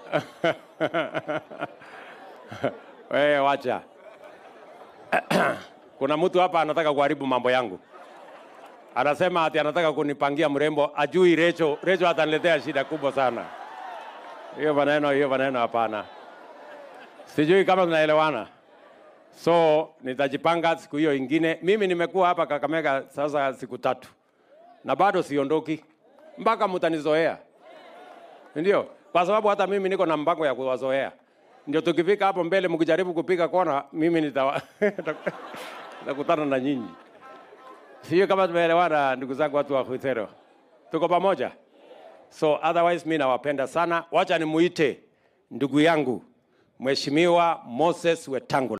Wewe wacha. Kuna mtu hapa anataka kuharibu mambo yangu. Anasema ati anataka kunipangia mrembo, ajui Recho. Recho ataniletea shida kubwa sana. Hiyo maneno, hiyo maneno hapana. Sijui kama tunaelewana. So nitajipanga siku hiyo ingine. Mimi nimekuwa hapa Kakamega sasa siku tatu na bado siondoki mpaka mtanizoea, ndio kwa sababu hata mimi niko na mpango ya kuwazoea. Ndio tukifika hapo mbele, mkijaribu kupiga kona, mimi nitawa- nitakutana na nyinyi. Sio kama tumeelewana, ndugu zangu, watu wa Khwithero, tuko pamoja. So otherwise mi nawapenda sana. Wacha nimuite ndugu yangu Mheshimiwa Moses Wetangula.